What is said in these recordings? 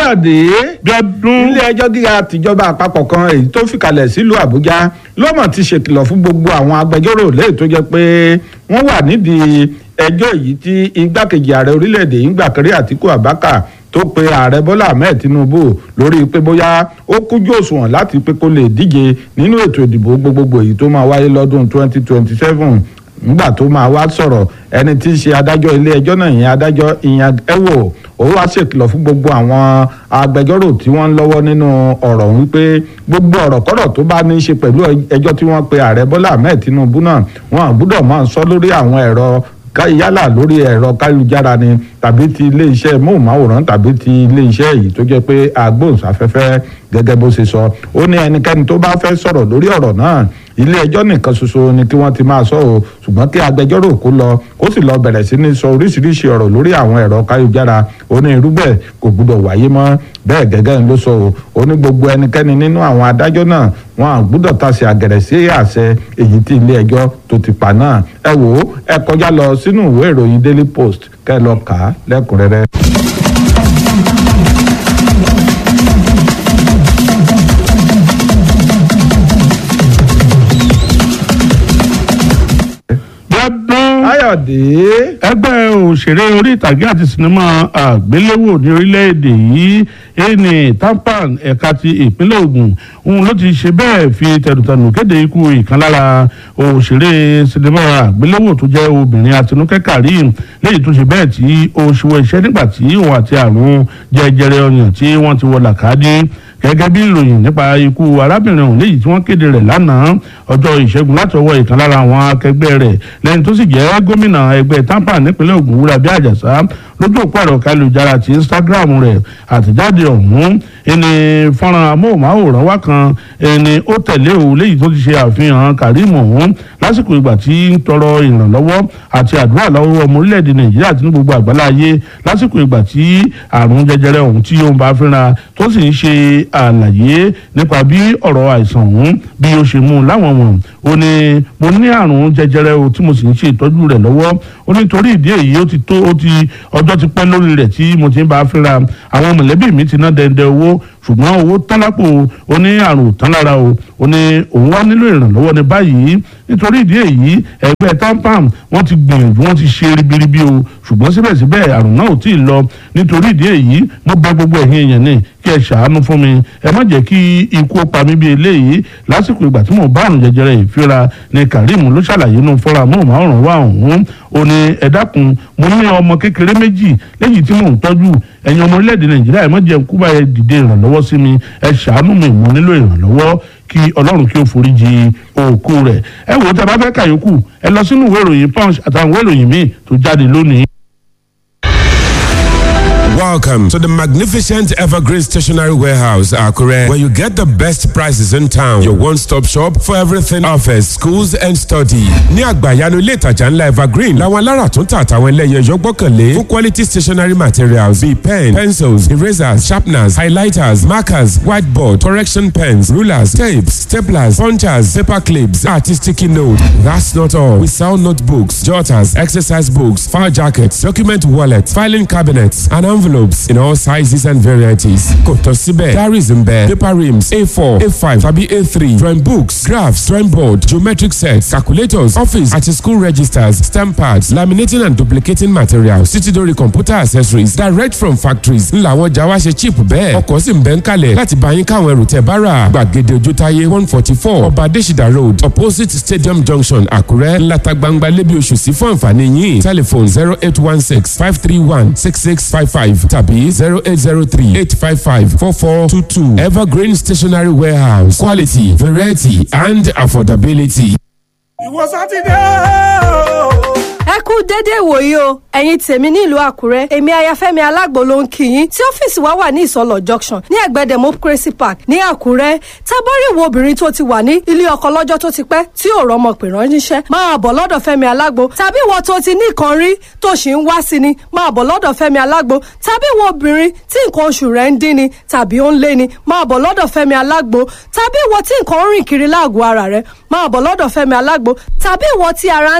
káyọ̀dé Bíọ́dún. ilé ẹjọ́ gíga tìjọba àpapọ̀ kan èyí tó fìkàlẹ̀ sílùú àbújá lọ́mọ̀ ti ṣèkìlọ̀ fún gbogbo àwọn agbẹjọ́rò lẹ́yìn tó jẹ́ pé wọ́n wà nídìí ẹjọ́ èyí tí igbákejì ààrẹ orílẹ̀-èdè yìí ń gbà kiri àtìkú àbákà tó pe ààrẹ bọ́lá ahmed tinubu lórí pé bóyá ó kújú òṣùwọ̀n láti pé kó lè díje nínú ètò ìdìbò gbogbogbò èyí tó máa wáyé lọ́dún 2027 nígbà tó máa wá sọ̀rọ̀ ẹni tí í ṣe adájọ́ ilé ẹjọ́ náà yẹn adájọ́ ìyẹn ẹ̀wò ó wá ṣèkìlọ̀ fún gbogbo àwọn agbẹjọ́rò tí wọ́n ń lọ́wọ́ nínú ọ̀rọ̀ wípé gbogbo ọ̀rọ̀ kọ́rọ̀ tó bá ní í ṣe pẹ̀lú ẹjọ́ tí wọ́n pe ààrẹ bọ́lá ahmed tinubu náà wọn àgbúdọ̀ máa sọ lórí àwọn ẹ̀rọ yálà lórí ẹ̀rọ káyélujára ni tàbí ti iléeṣẹ́ móhùnmáwòrán tàbí ti iléeṣẹ́ èyí tó jẹ́ pé agbóhùnsáfẹ́fẹ́ gẹ́gẹ́ bó ṣe sọ ó ní ẹnikẹ́ni tó bá fẹ́ sọ̀rọ̀ lórí ọ̀rọ̀ náà ilé ẹjọ́ nìkan ṣoṣo ni kí wọ́n ti máa sọ o ṣùgbọ́n kí agbẹjọ́rò kó lọ kó sì lọ bẹ̀rẹ̀ sí ní sọ oríṣiríṣi ọ̀rọ̀ lórí àwọn ẹ̀rọ káyélujára ó ní irúgbẹ́ kò gbúdọ̀ wáyé mọ́ bẹ́ẹ̀ gẹ́gẹ́ ló sọ o ó ní gbogbo ẹnikẹ́ni nínú àwọn adájọ́ náà wọn à gbúdọ̀ tasẹ̀ àgẹ̀rẹ̀ sí àṣẹ èyí tí ilé ẹjọ́ tó ti pa náà ẹ wò ó ẹ kọjá lọ sínú ìwé ìròyìn Daily Post kẹ́ ẹ lọ kà á lẹ́kùnrẹ́rẹ́. Bíọ́dún. Káyọ̀dé ẹgbẹ́ òṣèré orí ìtàgé àti sinimá àgbéléwò ní orílẹ̀-èdè yìí ẹni tampan ẹ̀ka ti ìpínlẹ̀ Ògùn òun ló ti ṣe bẹ́ẹ̀ fi tẹ̀dùtẹ̀dù kéde ikú ìkan lára òṣèré sinimá àgbéléwò tó jẹ́ obìnrin Àtinúkẹ́ Karim léyìí tó ṣe bẹ́ẹ̀ tí ó ṣíwọ́ iṣẹ́ nígbà tí òun àti àrùn jẹjẹrẹ ọyàn tí wọ́n ti wọ làkàdé gẹ́gẹ́ bí ìròyìn nípa ikú arábìnrin ọ̀hún léyìí tí wọ́n kéde rẹ̀ lánàá ọjọ́ ìṣẹ́gun láti ọwọ́ ìkan lára àwọn akẹgbẹ́ rẹ̀ lẹ́yìn tó sì jẹ́ gómìnà ẹgbẹ́ tampa nípínlẹ̀ Ògùn Wúrabí Àjàsá lójú òpó ẹ̀rọ kálujára ti Instagram rẹ̀ àtẹ̀jáde ọ̀hún ẹni fọ́nrán amóhùnmáwòrán wá kan ẹni ó tẹ̀lé o léyìí tó ti ṣe àfihàn Karim ọ̀hún lásìkò ìgbà tí ń tọrọ ìrànlọ́wọ́ àti àdúrà lọ́wọ́ ọmọ orílẹ̀-èdè Nàìjíríà àti ní gbogbo àgbálá ayé lásìkò ìgbà tí àrùn jẹjẹrẹ ọ̀hún tí ó ń bá fínra tó sì ń ṣe àlàyé nípa bí ọ̀rọ̀ àìsàn ọ̀hún bí ó ṣe mú un láwọn wọ̀n ó ní mo ní àrùn jẹjẹrẹ o tí mo sì ń ṣe ìtọ́jú rẹ̀ lọ́wọ́ ó ní torí ìdí èyí ó ti tó ó ti ọjọ́ ti pẹ́ lórí rẹ̀ tí mo ti ń bá a fínra àwọn mọ̀lẹ́bí mi ti ná dẹ́ndẹ́ owó ṣùgbọ́n owó tán lápò ó ní àrùn tán lára o ó ní òun wá nílò ìrànlọ́wọ́ ní báyìí nítorí ìdí èyí ẹgbẹ́ tampam wọ́n ti gbìyànjú wọ́n ti ṣe ribiribi o ṣùgbọ́n síbẹ̀síbẹ̀ àrùn náà ò tí ì lọ nítorí ìdí èyí mo bẹ̀ gbogbo ẹ̀yin èèyàn ní kí ẹ ṣàánú fún mi ẹ má jẹ́ kí ikú ó pa mí bí eléyìí lásìkò ìgbà tí mo bá àrùn jẹjẹrẹ ìfira ní Karim ló ṣàlàyé nù fọ́ra mọ́ọ̀mọ́ọ̀rùn wà ọ̀hún ó ní ẹ dákun mo ní ọmọ kékeré méjì lẹ́yìn tí mò ń tọ́jú ẹ̀yin ọmọ orílẹ̀-èdè Nàìjíríà ẹ má jẹ́ kú báyẹn dìde ìrànlọ́wọ́ sí mi ẹ ṣàánú mi mo nílò ìrànlọ́wọ́ kí Ọlọ́run kí ó foríjì òkú rẹ̀ ẹ wò ó tẹ bá fẹ́ kàyókù ẹ lọ sínú ìwé ìròyìn Punch àtàwọn ìwé ìròyìn míì tó jáde lónìí. Welcome to the magnificent Evergreen Stationery Warehouse, Akure, where you get the best prices in town. Your one-stop shop for everything office, schools and study. Ní àgbàyanu ilé ìtajà ńlá Evergreen, làwọn alára tó ń tà àtàwọn ẹlẹ́yẹ yọ gbọ́kànlé fún quality stationery materials bíi pen, pencils, erasers, sharpeners, highlighters, markers, whiteboard, correction pens, rulers, tapes, staplers, punchers, paper clips, àti sticky note. That's not all. We sell notebooks, jotters, exercise books, file jackets, document wallets, filing cabinets, and envelopes in all sizes and varieties. Kò tán síbẹ̀, diaries ń bẹ, paper rims A4, A5 tàbí A3, drawing books, graphs, drawing board, geometric sets, calculators, office àti school registers, stamp pads, laminating and duplicating materials, títí dórí computer accessories direct from factories. Ńlá àwọn ọjà wa ṣe cheap bẹ́ẹ̀. Ọkọ̀ sì ń bẹ ń kalẹ̀ láti bá yín káwọn ẹrù tẹ́ bá rà. Gbàgede Ojútáyé one forty four Ọba Adésìdá road opposite Stadium Junction Àkúrẹ́ ńláta gbangba lébi oṣù sí fún àǹfààní yín. Telephone zero eight one six five three one six six five five tàbí zero eight zero three eight five five four four two two Evergreen Stationery Warehouse quality variety and affordability. ìwọ sátidé o. ẹ kú dédé ìwòyí o ẹ̀yin tèmi nílùú àkúrẹ́ èmi ayafẹ́mi alágbo ló ń kí yín tí ọ́fíìsì wa wà ní ìsọlọ̀ junction ní ẹ̀gbẹ́ democracy park ní àkúrẹ́ tábọ́rì wo obìnrin tó ti wà ní ilé ọkọ lọ́jọ́ tó ti pẹ́ tí ò rọ́mọ pè ránṣẹ́ máa bọ̀ lọ́dọ̀ fẹ́mi alágbo tàbí ìwọ tó ti ní nǹkan rí tó sì ń wá sí ni máa bọ̀ lọ́dọ̀ fẹ́mi alágbo tàbí ìwọ obìnrin tí nǹkan oṣù rẹ̀ ń dín ni tàbí ó ń lé ni máa bọ̀ lọ́dọ̀ fẹ́mi alágbo tàbí ìwọ tí nǹkan ń rìn kiri láàgọ̀ ara rẹ̀ máa bọ̀ lọ́dọ̀ fẹ́mi alágbo tàbí ìwọ tí ara ń ta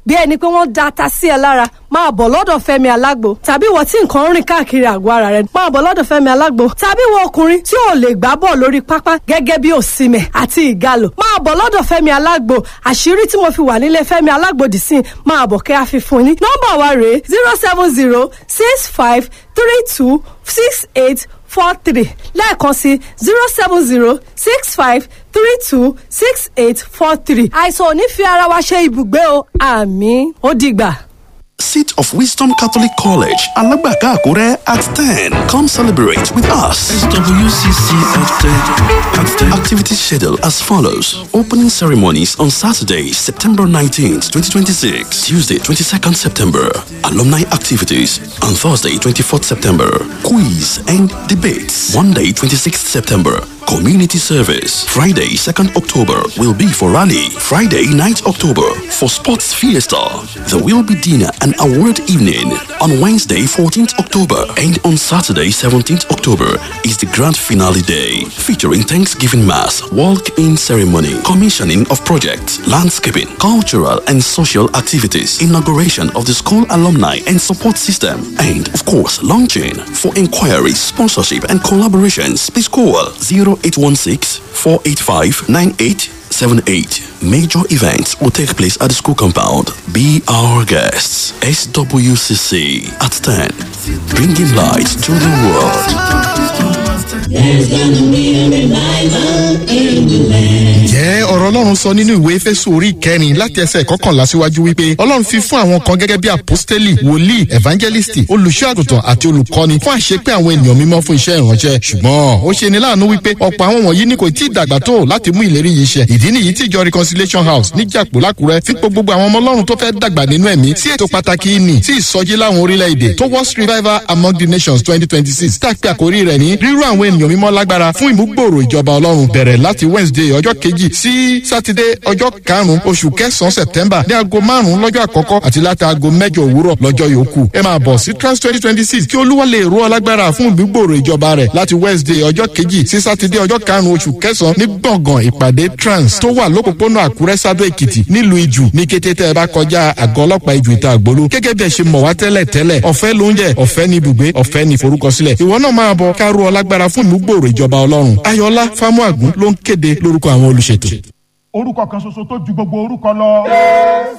bí ẹni pé wọ́n da ata sí ẹ lára máa bọ̀ lọ́dọ̀ fẹ́mi alágbo tàbí ìwọ tí nǹkan ń rìn káàkiri àgọ́ ara rẹ máa bọ̀ lọ́dọ̀ fẹ́mi alágbo tàbí ìwọ ọkùnrin tí ò lè gbá bọ̀ lórí pápá gẹ́gẹ́ bí òsìmẹ̀ àti ìgalò máa bọ̀ lọ́dọ̀ fẹ́mi alágbo àṣírí tí mo fi wà nílé fẹ́mi alágbo dì sí máa bọ̀ kẹ́ àfihàn ní nọ́mbà wa rèé zero seven zero six five three two six eight four three lẹ́ẹ̀kan sí zero seven zero six five three two six eight four three àìsàn ò ní fi ara wa ṣe ibùgbé o àmì ó dìgbà. Seat of Wisdom Catholic College, Alagbaka Akure at 10. Come celebrate with us. SWCC at 10. At 10. Activity schedule as follows. Opening ceremonies on Saturday, September 19th, 2026. Tuesday, 22nd September. Alumni activities on Thursday, 24th September. Quiz and debates. Monday, 26th September. Community service. Friday, 2nd October will be for rally. Friday, 9th October for sports fiesta. There will be dinner and award evening on Wednesday, 14th October. And on Saturday, 17th October is the grand finale day featuring Thanksgiving Mass, walk-in ceremony, commissioning of projects, landscaping, cultural and social activities, inauguration of the school alumni and support system, and of course, launching. For inquiries, sponsorship and collaborations, please call 0816 485 9878. Major events will take place at the school compound. Be our guests. SWCC at 10. Bringing light to the world. jẹ́ ọ̀rọ̀ ọlọ́run sọ nínú ìwé fésù orí kẹrin láti ẹsẹ̀ kọkànlá síwájú wípé ọlọ́run fi fún àwọn kan gẹ́gẹ́ bí apostoli wòlíì evangelisti olùṣọ́ àgùntàn àti olùkọ́ni fún àṣepé àwọn ènìyàn mímọ́ fún iṣẹ́ ìránṣẹ́ ṣùgbọ́n ó ṣe ni láàánú wípé ọ̀pọ̀ àwọn wọ̀nyí ni kò tí ì dàgbà tó láti mú ìlérí yìí ṣẹ ìdí nìyí tí ìjọ reconciliation house níjàpò lákùrẹ́ fi pé gbogbo àwọn ọmọ ọlọ́run tó fẹ́ dàgbà nínú ẹ̀mí sí ètò pàtàkì ìní sí ìsọjí láwọn orílẹ̀-èdè towards revival among the nations twenty twenty six tá a pè àkórí rẹ̀ ní rírú àwọn ènìyàn mímọ́ lágbára fún ìmúgbòòrò ìjọba ọlọ́run bẹ̀rẹ̀ láti wednesday ọjọ́ kejì sí saturday ọjọ́ karùn-ún oṣù kẹsàn-án september ní aago márùn-ún lọ́jọ́ àkọ́kọ́ àti láti aago mẹ́jọ òwúrọ̀ lọ́jọ́ yòókù ẹ máa bọ̀ sí trans twenty twenty six kí olúwa lè rú ọ lágbára fún ìmúgbòòrò ìjọba rẹ̀ láti wednesday ọjọ́ kejì sí saturday ọjọ́ karùn-ún oṣù kẹsàn-án ní gbọ̀ngàn ìpàdé trans tó wà lópòpónà àkúrẹ́ sádó èkìtì nílùú ìjù ní kété tẹ́ ẹ bá kọjá àgọ́ ọlọ́pàá ìjù ìta àgbòló gẹ́gẹ́ bí ẹ ṣe mọ̀ wá tẹ́lẹ̀ tẹ́lẹ̀ ọ̀fẹ́ lóúnjẹ ọ̀fẹ́ ní ibùgbé ọ̀fẹ́ ní ìforúkọsílẹ̀ ìwọ náà máa bọ̀ ká rú ọ lágbára fún ìmúgbòòrò ìjọba ọlọ́run ayọ̀lá fámúàgún ló ń kéde lórúkọ àwọn olùṣètò. orúkọ kan ṣoṣo tó ju gbogbo orúkọ lọ.